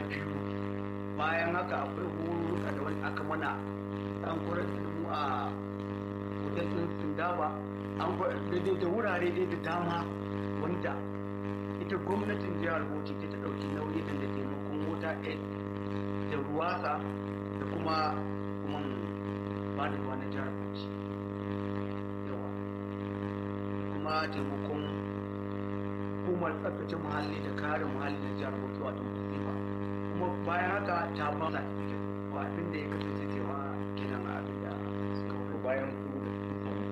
biyu bayan haka akwai horuka da wani aka mana an kwarar da mu a hotel ɗin tundaba an daidai da wurare dai da dama wanda ita gwamnatin jihar bauchi ta ta ɗauki nauyi da taimakon mota aid da ruwasa da kuma kuma ba da ruwa na jihar bauchi yawa kuma taimakon hukumar tsaftace muhalli da kare muhalli na jihar bauchi wato ba kuma bayan haka ta ba sa abin da ya kasance cewa kenan abin da suka bayan